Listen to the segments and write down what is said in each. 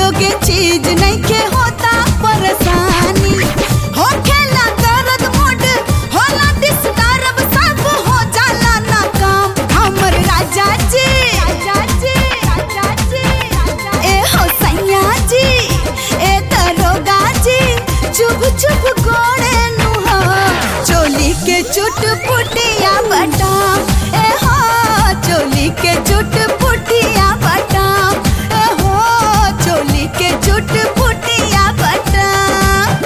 जोगे चीज नहीं के होता परेशानी हो खेला दर्द मुड होला डिस्टर्ब सब हो जाला ना काम हमर राजा जी राजा जी राजा जी ए हो सैया जी ए दरोगा जी चुप चुप गोड़े नुहा चोली के चुट पुटिया बटाम ए हो चोली के चुट पुटिया बटाम ए हो चोली के चुट पुटिया बटाम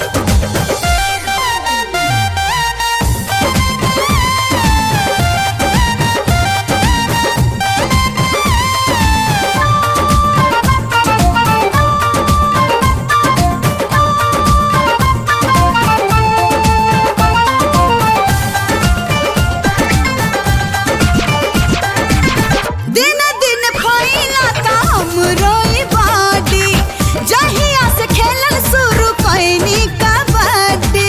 दिन दिन फैला का हमरोई बाडी जहिया से खेलल शुरू कैनी कबड्डी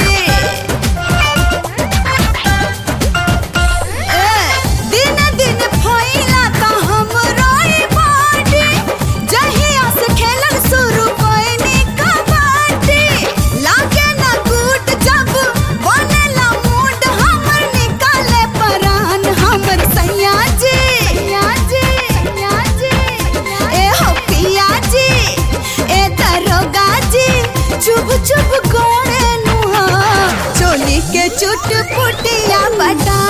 ए, दिन दिन फैला का हमरोई बाडी जहिया से खेलल शुरू कैनी कबड्डी लागे ना गुड जब बनेला मूड हमर निकाले परान हमर सैया जी सैया जी सैया जी ए हो पिया जी ए दरोगा जी चुप चुप गोड़े नुहा चोली के चुट पुटिया बटा